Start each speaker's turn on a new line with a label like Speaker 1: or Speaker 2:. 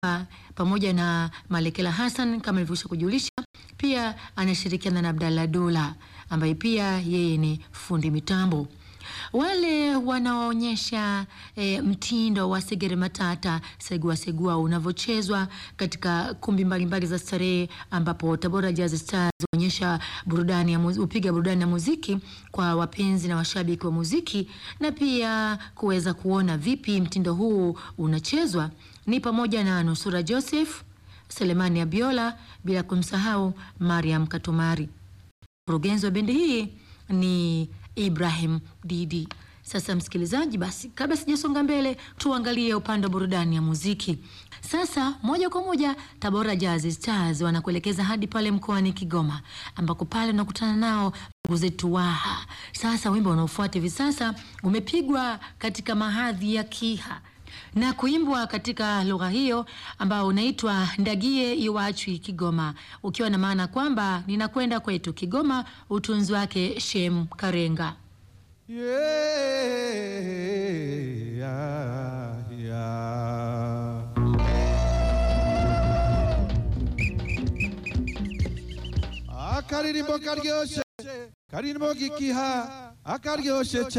Speaker 1: uh, pamoja na Malekela Hassan kama nilivyosha kujulisha. Pia anashirikiana na Abdalla Dola ambaye pia yeye ni fundi mitambo. Wale wanaoonyesha e, mtindo wa segere matata segua segua unavyochezwa katika kumbi mbalimbali za starehe, ambapo Tabora Jazz Stars huonyesha burudani ya hupiga burudani ya muziki kwa wapenzi na washabiki wa muziki, na pia kuweza kuona vipi mtindo huu unachezwa ni pamoja na Nusura Joseph, Selemani Abiola, bila kumsahau Mariam Katumari. Mkurugenzi wa bendi hii ni Ibrahim Didi. Sasa msikilizaji, basi kabla sijasonga mbele, tuangalie upande wa burudani ya muziki. Sasa moja kwa moja Tabora Jazz Stars wanakuelekeza hadi pale mkoani Kigoma, ambako pale unakutana nao ndugu zetu Waha. Sasa wimbo unaofuata hivi sasa umepigwa katika mahadhi ya Kiha na kuimbwa katika lugha hiyo ambao unaitwa Ndagie Iwachwi Kigoma, ukiwa na maana kwamba ninakwenda kwetu Kigoma, utunzi wake Shem Karenga.
Speaker 2: Yeah, yeah. akaririmbo karyoshe karirimbo gikiha akaryoshe